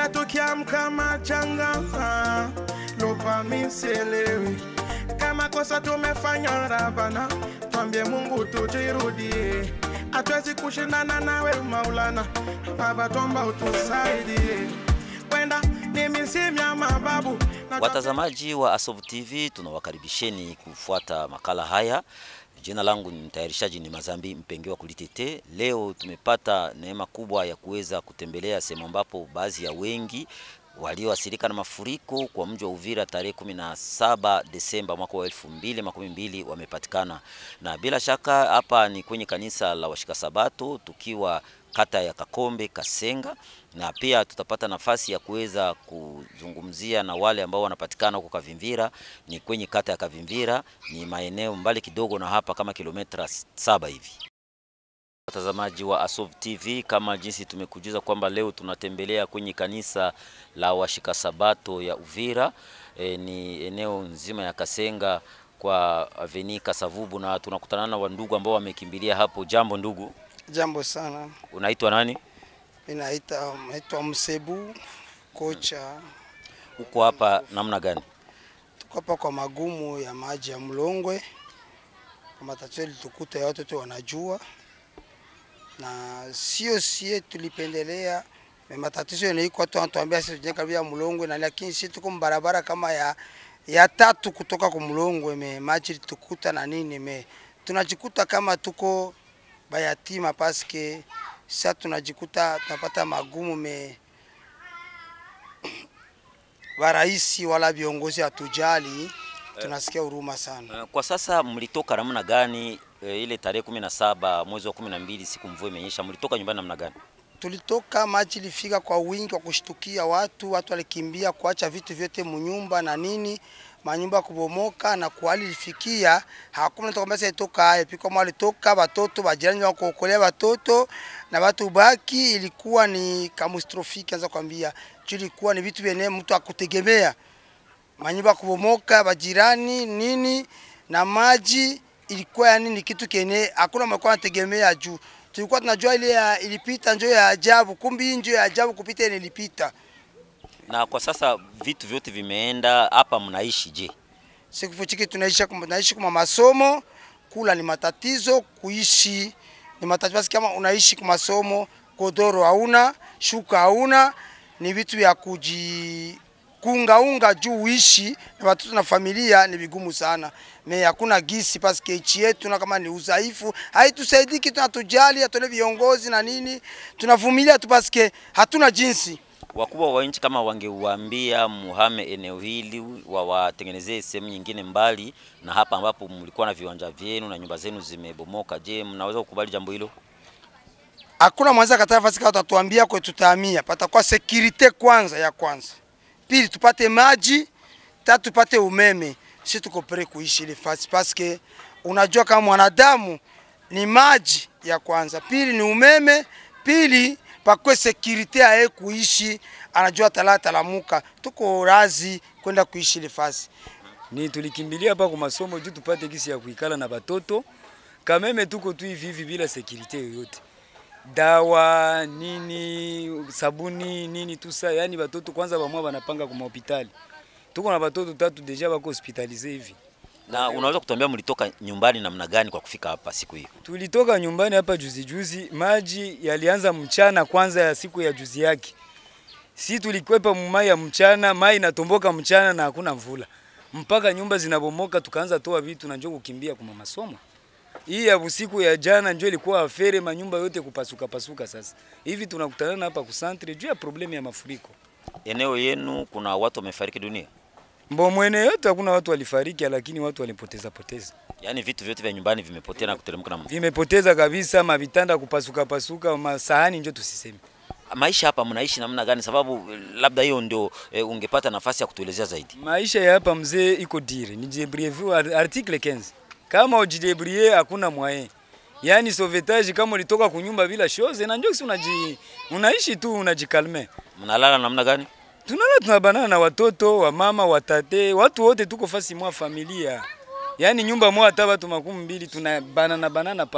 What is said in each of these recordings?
kila tukiamka machanga ah, lopa miselewi kama kosa tumefanya rabana twambie mungu tujirudie hatuwezi kushindana nawe maulana baba twomba utusaidie kwenda ni misimu ya mababu na Watazamaji wa Asovu TV tunawakaribisheni kufuata makala haya. Jina langu ni mtayarishaji ni Mazambi Mpengewa Kulitete. Leo tumepata neema kubwa ya kuweza kutembelea sehemu ambapo baadhi ya wengi walioathirika na mafuriko kwa mji wa Uvira tarehe 17 Desemba mwaka wa 2012 wamepatikana, na bila shaka hapa ni kwenye kanisa la Washika Sabato tukiwa kata ya Kakombe Kasenga, na pia tutapata nafasi ya kuweza kuzungumzia na wale ambao wanapatikana huko Kavimvira. Ni kwenye kata ya Kavimvira, ni maeneo mbali kidogo na hapa kama kilomita saba hivi. Watazamaji wa Asov TV, kama jinsi tumekujuza kwamba leo tunatembelea kwenye kanisa la Washika Sabato ya Uvira. E, ni eneo nzima ya Kasenga kwa Aveni Kasavubu, na tunakutana na wandugu ambao wamekimbilia hapo. Jambo ndugu, Jambo sana, unaitwa nani? mimi naita naitwa Msebu kocha. Uko hapa namna gani? Tuko hapa kwa magumu ya maji ya Mlongwe, kwa matatizo litukuta ya watoto wanajua, na sio sie tulipendelea me matatizo yanaiko watu wanatuambia sisi tujenge karibu ya Mlongwe, na lakini sisi tuko mbarabara kama ya ya tatu kutoka kwa Mlongwe, me maji litukuta na nini, me tunajikuta kama tuko bayatima paske sasa tunajikuta tunapata magumu me waraisi wala viongozi hatujali, tunasikia huruma sana. Eh, Kwa sasa mlitoka namna gani? E, ile tarehe kumi na saba mwezi wa kumi na mbili siku mvua imenyesha, mlitoka nyumbani namna gani? Tulitoka maji ilifika kwa wingi wa kushtukia watu, watu walikimbia kuacha vitu vyote munyumba na nini, manyumba kubomoka na kuhali ilifikia hakuna mtu kwamba sasa itoka haya piko mwa walitoka watoto bajirani wa kuokolea watoto na watu baki, ilikuwa ni kamustrofiki, anza kwambia juu ilikuwa ni vitu vyenye mtu akutegemea, manyumba kubomoka, bajirani nini na maji ilikuwa yani ni kitu kene hakuna mlikuwa anategemea juu tulikuwa tunajua ile ya, ilipita njoo ya ajabu, kumbi hii njoo ya ajabu kupita ile ilipita. Na kwa sasa vitu vyote vimeenda hapa, mnaishi je? Siku chiki tunaishi kum- tunaishi kwa masomo, kula ni matatizo, kuishi ni matatizo. Basi kama unaishi kwa masomo, godoro hauna, shuka hauna, ni vitu vya kuji kuungaunga juu uishi na watoto na familia ni vigumu sana. Me hakuna gisi paske nchi yetu na kama ni udhaifu haitusaidii kitu, hatujali atole viongozi na nini, tunavumilia tu paske hatuna jinsi. Wakubwa wa nchi kama wangeuambia muhame eneo hili, wawatengenezee sehemu nyingine mbali na hapa ambapo mlikuwa na viwanja vyenu na nyumba zenu zimebomoka, je, mnaweza kukubali jambo hilo? hakuna mwanza kataa nafasi kama utatuambia kwe tutahamia, patakuwa sekirite kwanza ya kwanza, pili tupate maji, tatu tupate umeme. Si tuko pre kuishi ile fasi paske unajua kama mwanadamu ni maji ya kwanza, pili ni umeme, pili pakwe sekirite aye kuishi, anajua tala talamuka, tuko razi kwenda kuishi ile fasi. ni tulikimbilia hapa kwa masomo juu tupate gisi ya kuikala na batoto kameme, tuko tu hivi hivi bila sekirite yoyote, dawa nini, sabuni nini, tusa yani batoto kwanza bamwa banapanga kwa hospitali. Tuko na batoto tatu deja bako hospitalize hivi. Na unaweza kutuambia mlitoka nyumbani namna gani kwa kufika hapa siku hiyo? Tulitoka nyumbani hapa juzi juzi, maji yalianza mchana kwanza ya siku ya juzi yake. Si tulikwepa mumai ya mchana, mai inatomboka mchana na hakuna mvula. Mpaka nyumba zinabomoka tukaanza toa vitu na njoo kukimbia kwa masomo. Hii ya usiku ya jana njoo ilikuwa afere manyumba yote kupasuka pasuka sasa. Hivi tunakutana hapa kusantre juu ya problemu ya mafuriko. Eneo yenu kuna watu wamefariki dunia, Mbo mwene yote hakuna watu walifariki lakini watu walipoteza poteza. yaani vitu vyote vya nyumbani vimepotea na kuteremka na mvua. Vimepoteza kabisa, mavitanda kupasuka pasuka, masahani njoo tusiseme. Maisha hapa mnaishi namna gani? Sababu eh, labda hiyo ndio e, ungepata nafasi ya kutuelezea zaidi. Maisha ya hapa mzee iko dire, ni jibrievu article 15. Kama ujidebrie hakuna mwaye. Yaani sauvetage kama ulitoka kunyumba bila shoze na njoo si unaji unaishi tu unajikalme. Mnalala namna gani? Tunala tunabanana na watoto, wa mama, watate, watu wote tuko fasi mwa familia. Yaani nyumba moja hata watu makumi mbili tunabanana banana pale.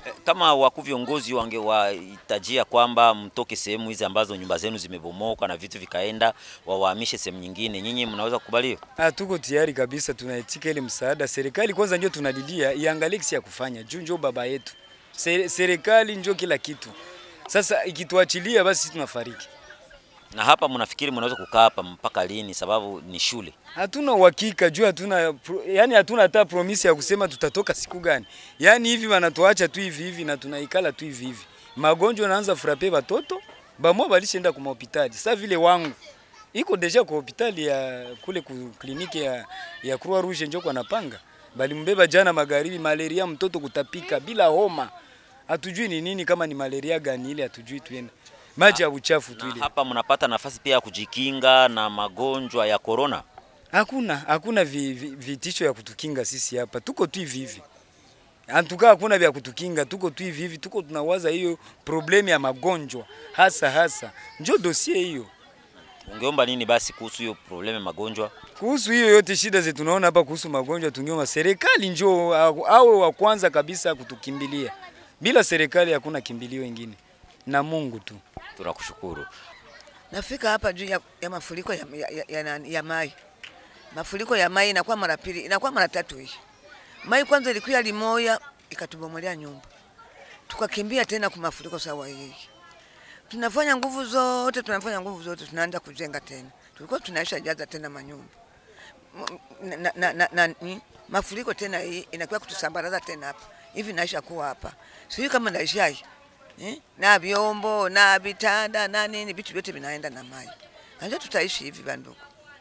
Eh, Kama wakuu viongozi wangewahitajia kwamba mtoke sehemu hizi ambazo nyumba zenu zimebomoka na vitu vikaenda, wawahamishe sehemu nyingine, nyinyi mnaweza kukubali hiyo? Ah, tuko tayari kabisa, tunaitika ile msaada. Serikali kwanza ndio tunalilia iangalie kisi ya kufanya juu njo baba yetu. Se- Serikali njo kila kitu. Sasa ikituachilia basi sisi tunafariki. Na hapa mnafikiri mnaweza kukaa hapa mpaka lini? Sababu ni shule. Hatuna uhakika juu hatuna pro, yani hatuna hata promise ya kusema tutatoka siku gani. Yani hivi wanatuacha tu hivi hivi na tunaikala tu hivi hivi. Magonjwa yanaanza frape watoto, bamwa balishaenda kwa hospitali. Sasa vile wangu iko deja kwa hospitali ya kule ku kliniki ya ya Croix Rouge njoo kwa napanga. Balimbeba jana magharibi, malaria mtoto kutapika bila homa. Hatujui ni nini, kama ni malaria gani ile, hatujui tuende maji ya uchafu tu Na ile. hapa mnapata nafasi pia ya kujikinga na magonjwa ya korona. Hakuna hakuna vi, vi, vitisho ya kutukinga sisi hapa, tuko tu hivi hivi. Antuka hakuna vya kutukinga, tuko tu hivi hivi, tuko tunawaza hiyo problemu ya magonjwa hasa hasa, njo dosie hiyo. Ungeomba nini basi kuhusu hiyo probleme magonjwa? Kuhusu hiyo yote shida zetu tunaona hapa kuhusu magonjwa, tungeomba serikali njoo au- awe wa kwanza kabisa kutukimbilia. Bila serikali hakuna kimbilio ingine, na Mungu tu. Tunakushukuru. Nafika hapa juu ya, ya mafuriko ya, ya, ya, ya, nani- ya mai. Mafuriko ya mai inakuwa mara pili, inakuwa mara tatu hii. Mai kwanza ilikuwa limoya ikatubomolea nyumba, tukakimbia tena kwa mafuriko sawa hii. Tunafanya nguvu zote, tunafanya nguvu zote, tunaanza kujenga tena. Tulikuwa tunaisha jaza tena manyumba M- na, na, na, na, na, ni- mafuriko tena hii inakuwa kutusambaraza tena hapa hivi, naisha kuwa hapa, sijui kama naisha hii eh? na vyombo na vitanda na nini, vitu vyote vinaenda na maji. Najua tutaishi hivi bandugu.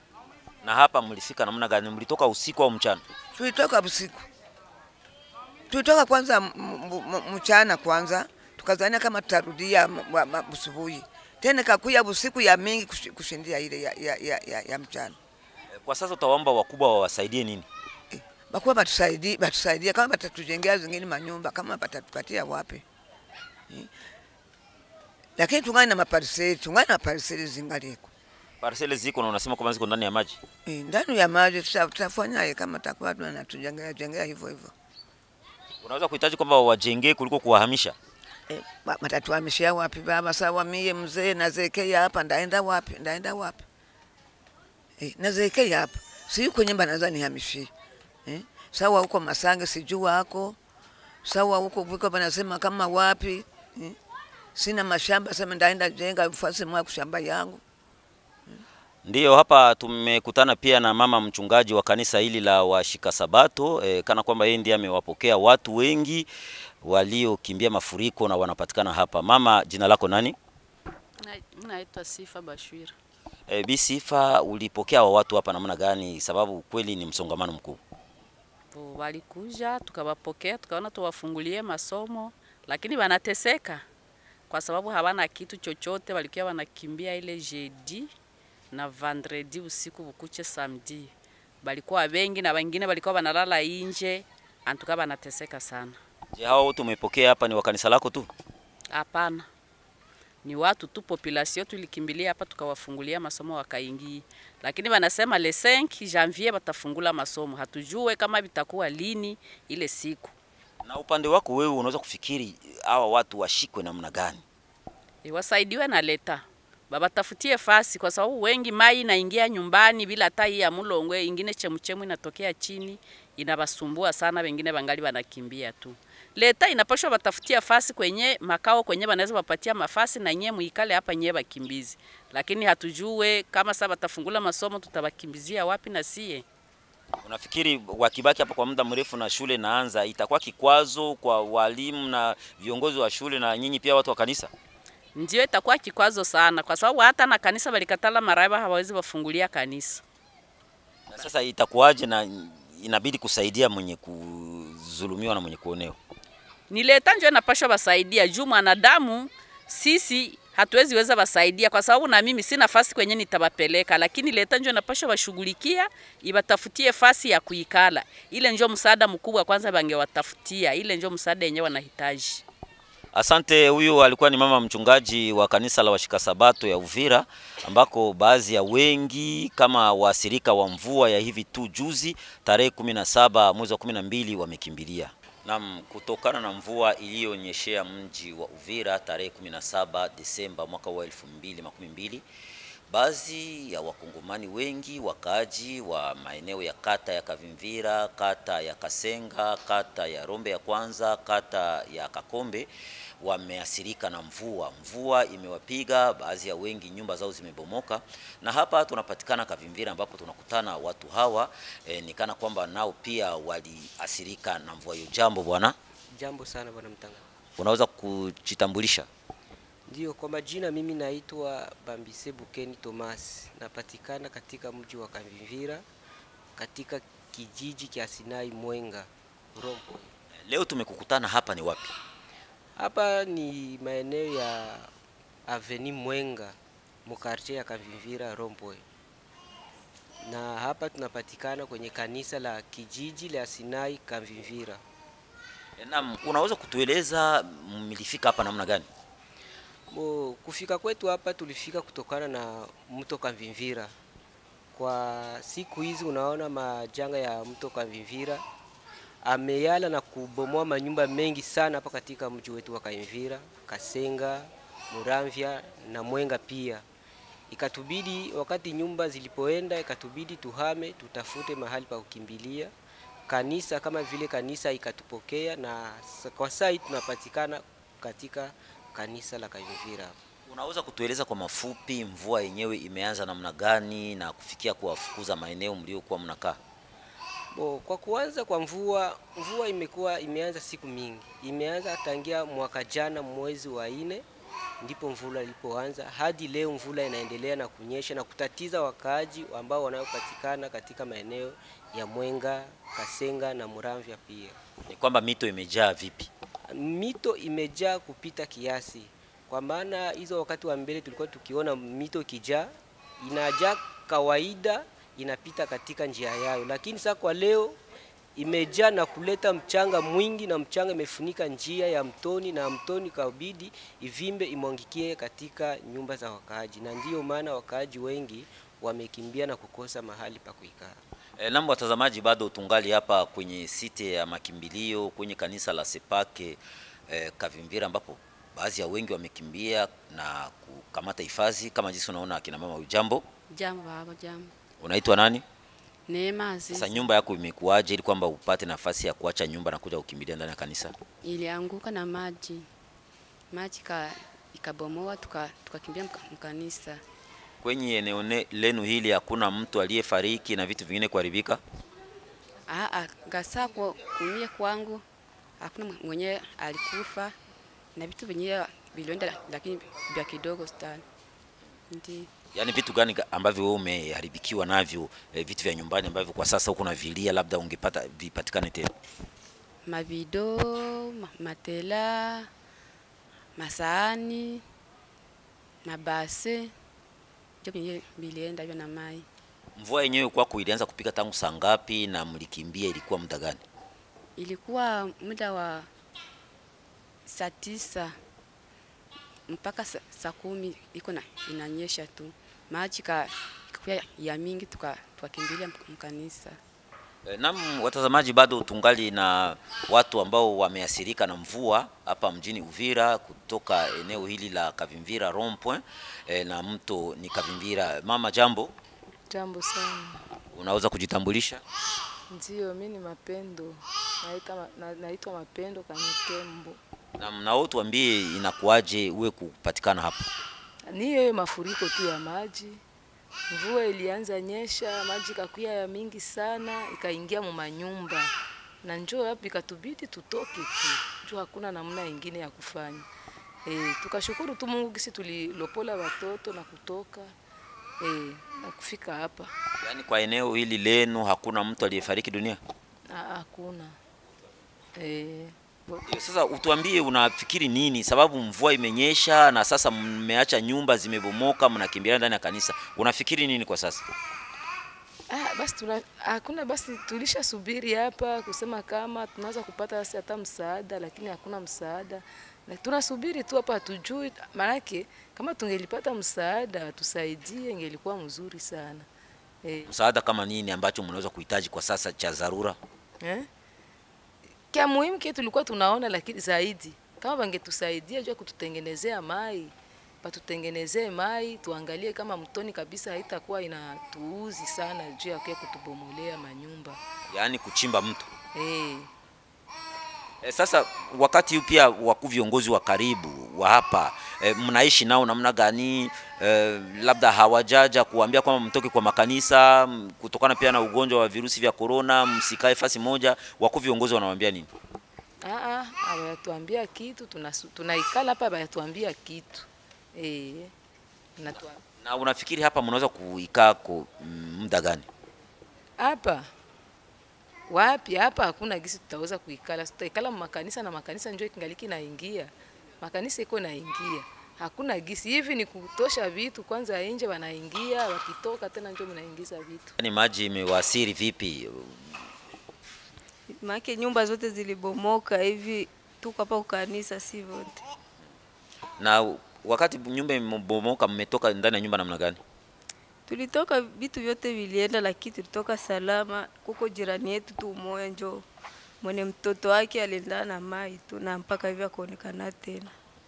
Na hapa mlifika namna gani? Mlitoka usiku au mchana? Tulitoka usiku, tulitoka kwanza m- m- m- mchana kwanza, tukazania kama tutarudia m- wa- ma- busubuhi tena, kakuya busiku ya mingi kushi- kushindia ile ya, ya, ya, ya, ya mchana. Eh, Kwa sasa utawaomba wakubwa wawasaidie nini? Bakuwa batusaidie, batusaidie kama batatujengea zingine manyumba, kama batatupatia wapi eh? Lakini tungani na mapariseli, tungani na mapariseli zingaliko Parcele ziko na unasema kwamba ziko ndani ya maji. Eh, ndani ya maji tuta- tutafanyaje kama takuwa tunatujengea jengea hivyo hivyo Unaweza kuhitaji kwamba wawajengee kuliko kuwahamisha. eh, ba- matatuhamishia wapi baba? Sawa, mie mzee nazekea hapa, ndaenda wapi? Ndaenda wapi? Eh, nazekea hapa, sijui kwenye nyumba naweza nihamishie eh? Sawa, huko Masange sijua hako sawa, huko viko banasema kama wapi eh? Sina mashamba, sema ndaenda jenga fasi mwa kushamba yangu Ndiyo, hapa tumekutana pia na mama mchungaji wa kanisa hili la washika Sabato e, kana kwamba yeye ndiye amewapokea watu wengi waliokimbia mafuriko na wanapatikana hapa. Mama, jina lako nani? Na- mi naitwa Sifa Bashwira. E, Bi Sifa, ulipokea wa watu hapa namna gani? Sababu kweli ni msongamano mkubwa. Po, Walikuja tukawapokea, tukaona tuwafungulie masomo, lakini wanateseka kwa sababu hawana kitu chochote. Walikuwa wanakimbia ile jeudi na vendredi usiku bukuche samedi, balikuwa wengi na wengine walikuwa wanalala inje, antuka wanateseka sana. Je, hawa wote umepokea hapa ni wa kanisa lako tu? Hapana, ni watu tu, population tulikimbilia hapa tukawafungulia masomo wakaingia, lakini wanasema le 5 janvier watafungula masomo. Hatujue kama vitakuwa lini ile siku. Na upande wako wewe unaweza kufikiri hawa watu washikwe namna gani? E, wasaidiwe na leta babatafutie fasi, kwa sababu wengi mai inaingia nyumbani bila hata hii ya mulongwe, ingine chemuchemu inatokea chini inabasumbua sana, wengine bangali wanakimbia tu. Leta inapashwa batafutia fasi kwenye makao kwenye banaweza wapatia mafasi na nyie muikale hapa nyie bakimbizi, lakini hatujue kama sasa batafungula masomo tutabakimbizia wapi na sie. Unafikiri wakibaki hapa kwa muda mrefu na shule naanza itakuwa kikwazo kwa walimu na viongozi wa shule na nyinyi pia watu wa kanisa? Ndio itakuwa kikwazo sana, kwa sababu hata na kanisa balikatala maraba hawawezi wafungulia kanisa. Na sasa itakuwaje na inabidi kusaidia mwenye kudhulumiwa na mwenye kuonewa? ni leta njo inapashwa basaidia juu mwanadamu sisi hatuwezi weza basaidia kwa sababu na mimi sina fasi kwenye nitabapeleka, lakini leta njo inapashwa bashughulikia ibatafutie fasi ya kuikala. Ile njo msaada mkubwa kwanza bangewatafutia, ile njo msaada yenyewe wanahitaji. Asante. Huyu alikuwa ni mama mchungaji wa kanisa la washika sabato ya Uvira, ambako baadhi ya wengi kama waathirika wa mvua ya hivi tu juzi tarehe 17 mwezi wa 12 wamekimbilia. Naam, kutokana na mvua iliyonyeshea mji wa Uvira tarehe 17 Desemba mwaka wa 2012, baadhi ya wakongomani wengi wakaaji wa maeneo ya kata ya Kavimvira, kata ya Kasenga, kata ya Rombe ya kwanza, kata ya Kakombe wameathirika na mvua. Mvua imewapiga baadhi ya wengi, nyumba zao zimebomoka, na hapa tunapatikana Kavimvira ambapo tunakutana watu hawa e, ni kana kwamba nao pia waliathirika na mvua hiyo. Jambo bwana, Jambo sana bwana mtanga. unaweza kujitambulisha? Ndio, kwa majina mimi naitwa Bambise Bukeni Thomas, napatikana katika mji wa Kavimvira katika kijiji cha Sinai Mwenga Rompo. Leo tumekukutana hapa ni wapi? Hapa ni maeneo ya Aveni Mwenga mukartie ya Kavimvira Rompo, na hapa tunapatikana kwenye kanisa la kijiji la Sinai Kavimvira. E, naam, unaweza kutueleza mlifika hapa namna gani? Bo, kufika kwetu hapa tulifika kutokana na mto Kavimvira. Kwa siku hizi unaona majanga ya mto Kavimvira ameyala na kubomoa manyumba mengi sana hapa katika mji wetu wa Kavimvira, Kasenga, Muramvya na Mwenga pia. Ikatubidi wakati nyumba zilipoenda, ikatubidi tuhame, tutafute mahali pa kukimbilia. Kanisa kama vile kanisa ikatupokea na sa- kwa saa hii tunapatikana katika kanisa la Kavimvira. Unaweza kutueleza kwa mafupi mvua yenyewe imeanza namna gani na kufikia kuwafukuza maeneo mliokuwa mnakaa? Bo, kwa kuanza kwa mvua, mvua imekuwa imeanza siku mingi, imeanza tangia mwaka jana mwezi wa nne ndipo mvula ilipoanza hadi leo mvula inaendelea na kunyesha na kutatiza wakaaji ambao wanaopatikana katika maeneo ya Mwenga, Kasenga na Muramvya pia. Ni kwamba mito imejaa vipi? Mito imejaa kupita kiasi, kwa maana hizo wakati wa mbele tulikuwa tukiona mito ikijaa inajaa kawaida, inapita katika njia yayo, lakini sasa kwa leo imejaa na kuleta mchanga mwingi, na mchanga imefunika njia ya mtoni, na mtoni kabidi ivimbe imwangikie katika nyumba za wakaaji, na ndiyo maana wakaaji wengi wamekimbia na kukosa mahali pa kuikaa. E, nambo watazamaji, bado tungali hapa kwenye site ya makimbilio kwenye kanisa la Sepake e, Kavimvira ambapo baadhi ya wengi wamekimbia na kukamata hifadhi kama jinsi unaona akina mama. Ujambo, Jambo baba, jambo. unaitwa nani? Neema Azizi Sasa nyumba yako imekuwaje ili kwamba upate nafasi ya kuacha nyumba na kuja kukimbilia ndani ya kanisa? ilianguka na maji, maji ka ikabomoa, tuka tukakimbia mka- mkanisa. Kwenye eneo ne- lenu hili hakuna mtu aliyefariki na vitu vingine kuharibika? Ah, ah, gasa kwa kumia kwangu hakuna mwenye alikufa na vitu vyenyewe vilienda, lakini vya kidogo sana. Ndi Yaani vitu gani ga- ambavyo wewe umeharibikiwa navyo e, vitu vya nyumbani ambavyo kwa sasa huko unavilia labda ungepata vipatikane tena? mavido, ma- matela, masaani, mabase ndio vyenyewe vilienda hivyo na mai. Mvua yenyewe kwako ilianza kupika tangu saa ngapi na mlikimbia ilikuwa muda gani? ilikuwa muda wa saa tisa mpaka sa- saa kumi iko na inanyesha tu maji ka ikakuwa ya mingi tuka- tukakimbilia mk- mkanisa E, nam watazamaji, bado tungali na watu ambao wameathirika na mvua hapa mjini Uvira kutoka eneo hili la Kavimvira rond point e, na mto ni Kavimvira. Mama, jambo, Jambo sana. unaweza kujitambulisha? Ndio, mi ni Mapendo, naita ma- na- naitwa Mapendo Kanyetembo. Na mnao tuambie inakuwaje uwe kupatikana hapa? Ni hiyo mafuriko tu ya maji, mvua ilianza nyesha, maji kakuya ya mingi sana, ikaingia mu manyumba na njoo hapo ikatubidi tutoke tu, juu hakuna namna ingine ya kufanya. E, tukashukuru tu Mungu kisi tulilopola watoto na kutoka e, na kufika hapa. Yaani kwa eneo hili lenu hakuna mtu aliyefariki dunia? Ah, Hakuna e, Ndio, Sasa utuambie unafikiri nini, sababu mvua imenyesha na sasa mmeacha nyumba zimebomoka, mnakimbia ndani ya kanisa. Unafikiri nini kwa sasa? Ah, basi tuna, hakuna basi tulisha subiri hapa kusema kama tunaweza kupata basi hata msaada, lakini hakuna msaada na tunasubiri tu hapa, hatujui maanake. Kama tungelipata msaada tusaidie, ingelikuwa mzuri sana eh, Msaada kama nini ambacho mnaweza kuhitaji kwa sasa cha dharura? eh? Kia muhimu kile tulikuwa tunaona, lakini zaidi kama bangetusaidia juu ya kututengenezea mai, batutengenezee mai, tuangalie kama mtoni kabisa haitakuwa inatuuzi sana juu ya kuya kutubomolea manyumba yaani kuchimba mto. eh. E, sasa wakati huu pia wakuu viongozi wa karibu wa hapa e, mnaishi nao namna gani? E, labda hawajaja kuambia kwamba mtoke kwa makanisa m, kutokana pia na ugonjwa wa virusi vya korona, msikae fasi moja. Wakuu viongozi wanawaambia nini? Ah, ah, abayatuambia kitu tunasu- tunaikala hapa abayatuambia kitu eh. Natua- Na unafikiri hapa mnaweza kuikaa kwa mm, muda gani? hapa wapi hapa hakuna gisi tutaweza kuikala tutaikala makanisa na makanisa njo kingaliki naingia makanisa iko naingia hakuna gisi hivi ni kutosha vitu kwanza nje wanaingia wakitoka tena njo mnaingiza vitu Yaani maji imewasiri vipi? Maake nyumba zote zilibomoka hivi, tuko hapa ukanisa, si vote. Na wakati nyumba imebomoka, mmetoka ndani ya nyumba namna gani? Tulitoka vitu vyote vilienda, lakini tulitoka salama. Kuko jirani yetu tu umoya njo mwene mtoto wake aliendana na mai tu na mpaka hivi akuonekana tena.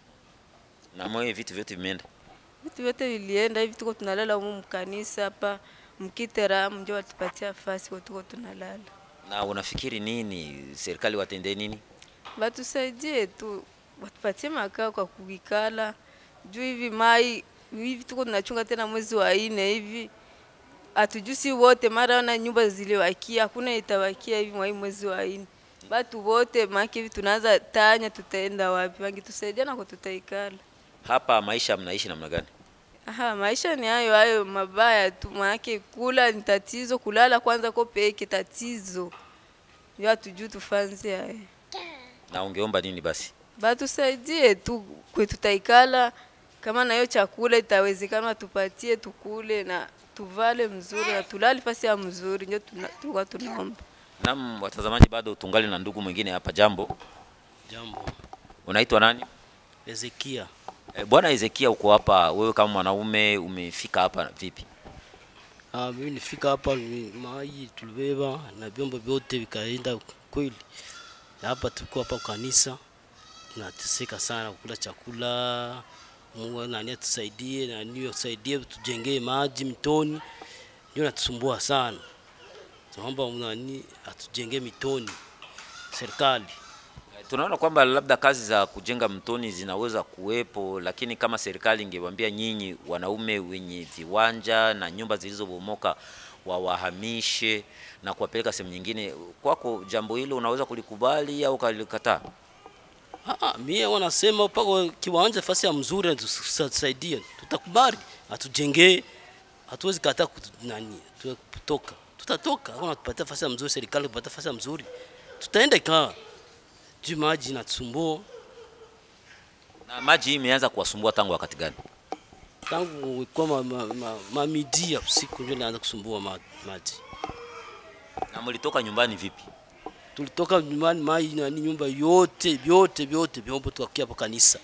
Na moyo vitu vyote vimeenda. Vitu vyote vilienda hivi, tuko tunalala humu mkanisa hapa mkiteramu, njo watupatia fasi kwa tuko tunalala. Na unafikiri nini, serikali watendee nini? Batusaidie tu, watupatie makao kwa kuikala juu hivi mai hivi tuko tunachunga tena mwezi wa ine hivi hatujusi wote, mara ona nyumba ziliwakia, hakuna itawakia hivi mwa hii mwezi wa ine. Batu wote maki hivi tunaanza tanya, tutaenda wapi? Wangetusaidia na kwa tutaikala. Hapa maisha mnaishi namna gani? Aha, maisha ni hayo hayo mabaya tu, maanake kula ni tatizo, kulala kwanza ko peke tatizo, ndio hatujui tufanze haya. Na ungeomba nini basi? batusaidie tu kwe tutaikala, kama nayo chakula itawezekana tupatie tukule na tuvale mzuri na tulali fasi ya mzuri, ndio tuna- tulikuwa tunaomba. Naam, watazamaji, bado tungali na ndugu mwingine hapa. Jambo, Jambo, unaitwa nani? Ezekia. E, Bwana Ezekia, uko hapa wewe kama mwanaume, umefika hapa vipi? Ah, mimi nifika hapa ni maji tulibeba na vyombo vyote vikaenda kweli. Na hapa tulikuwa hapa kanisa tunateseka sana kukula chakula. Mungu nani atusaidie, nani atusaidie tujengee maji mtoni, ndio natusumbua sana. Tunaomba nani atujengee mitoni, serikali. E, Tunaona kwamba labda kazi za kujenga mtoni zinaweza kuwepo, lakini kama serikali ingewaambia nyinyi wanaume wenye viwanja na nyumba zilizobomoka wawahamishe na kuwapeleka sehemu nyingine, kwako jambo hilo unaweza kulikubali au ukalikataa? Ah, mie wanasema pako kiwanja fasi ya mzuri tusaidie, tutakubali, atujengee, hatuwezi kataa kutu- nani tu- kutoka, tutatoka. Kama tupatia fasi ya mzuri, serikali kupatia fasi ya mzuri, tutaenda kaa juu maji inatusumbua Na maji hii imeanza kuwasumbua tangu wakati gani? tangu kwa ma, ma, ma, mamidi ya usiku ndio inaanza kusumbua ma, maji. Na mlitoka nyumbani vipi? Tulitoka nyumbani maji nani, nyumba yote vyote vyote vyombo tukakia hapo kanisa.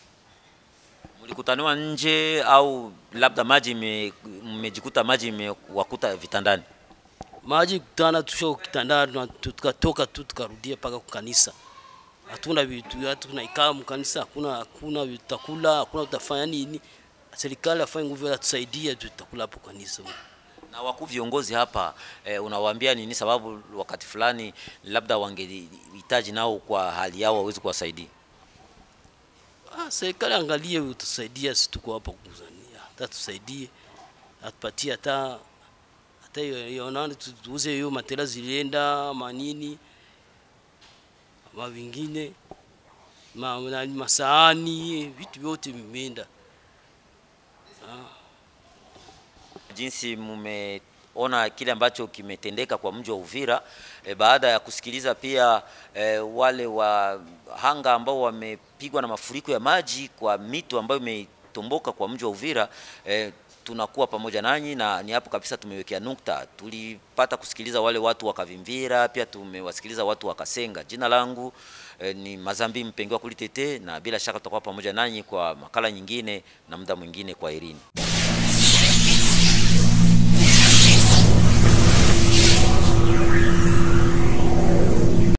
Mlikutaniwa nje au labda maji ime- mmejikuta maji imewakuta vitandani? maji kutana tusho kitandani na tu- tukatoka tu tukarudia mpaka kwa kanisa. Hatuna vitu, hatu tunaikaa mkanisa, hakuna hakuna vitakula, hakuna tutafanya nini. Serikali afanye nguvu atusaidie, tutakula hapo kanisa. Na wakuu viongozi hapa eh, unawaambia nini? Sababu wakati fulani labda wangehitaji nao kwa hali yao waweze kuwasaidia. Ah, serikali angalie utusaidia, sisi tuko hapa kuzania, hata tusaidie, atupatie hata hata hiyo- hiyo nani tu- tuuze hiyo matela zilienda manini ma vingine ma, nani, masaani vitu vyote vimeenda. jinsi mmeona kile ambacho kimetendeka kwa mji wa Uvira e, baada ya kusikiliza pia e, wale wahanga ambao wamepigwa na mafuriko ya maji kwa mito ambayo imetomboka kwa mji wa Uvira e, tunakuwa pamoja nanyi na ni hapo kabisa tumewekea nukta. Tulipata kusikiliza wale watu wa Kavimvira, pia tumewasikiliza watu wa Kasenga. Jina langu eh, ni Mazambi Mpengiwa Kulitete, na bila shaka tutakuwa pamoja nanyi kwa makala nyingine na muda mwingine. Kwa Irini.